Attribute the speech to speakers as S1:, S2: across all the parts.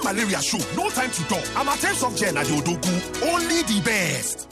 S1: malaria show no time to talk amatem soft gel na the odogwu only the best.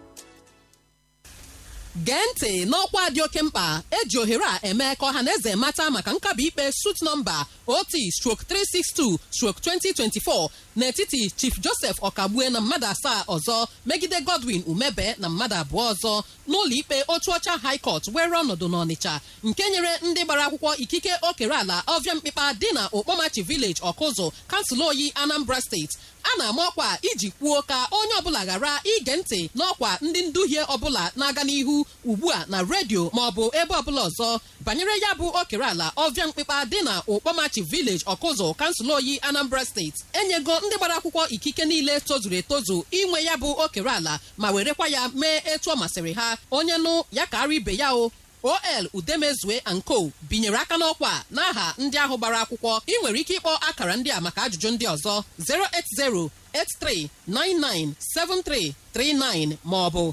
S2: gee ntị n'ọkwa dị oke mkpa eji ohere a eme ka ọha na eze mata maka nkabi ikpe sut nọmba ot strok 362 strok 2024 n'etiti chief joseph ọkagbue na mmadụ asaa ọzọ megide godwin umebe na mmadụ abụọ ọzọ n'ụlọ ikpe otu ọcha high court were ọnọdụ n'ọnịcha nke nyere ndị gbara akwụkwọ ikike okere ala ọvịa mkpịkpa dị na okpomachi village ọkụzụ kansụl oyi anambra steeti a na-ama ọkwa iji kwuo ka onye ọbụla ghara ige ntị n'ọkwa ndị nduhie ọbụla na-aga n'ihu ugbu a na redio maọbụ ebe ọbụla ọzọ banyere ya bụ okere ala ọvịa mkpịkpa dị na okpomachi village ọkụzụ kansụl oyi anambra steeti enyego ndị gbara akwụkwọ ikike niile tozuru etozu inwe ya bụ okere ala ma werekwa ya mee etu ọ masịrị ha onye nụ ya ka ara ibe ya o ol udemezue anko binyere aka n'ọkwa n'aha ndị ahụ gbara akwụkwọ ị nwere ike ịkpọ akara ndị a maka ajụjụ ndị ọzọ 08083997339 maọbụ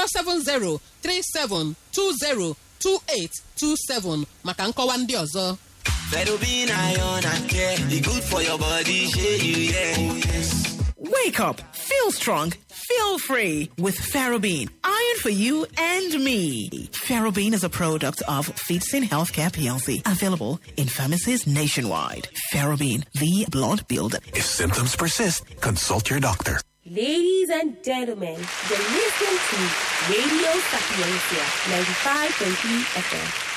S2: 07037202827 maka nkọwa ndị ọzọ
S3: Ferrobin iron and care, e good for your body, shey you yeah.
S4: Wake up, feel strong, feel free with Ferrobin. Iron for you and me. Ferrobin is a product of Feedsin Healthcare PLC, available in pharmacies nationwide. Ferrobin, the blood builder.
S1: If symptoms persist, consult your doctor.
S5: Ladies and gentlemen, you're listening to Radio Sapiencia 95.3 FM.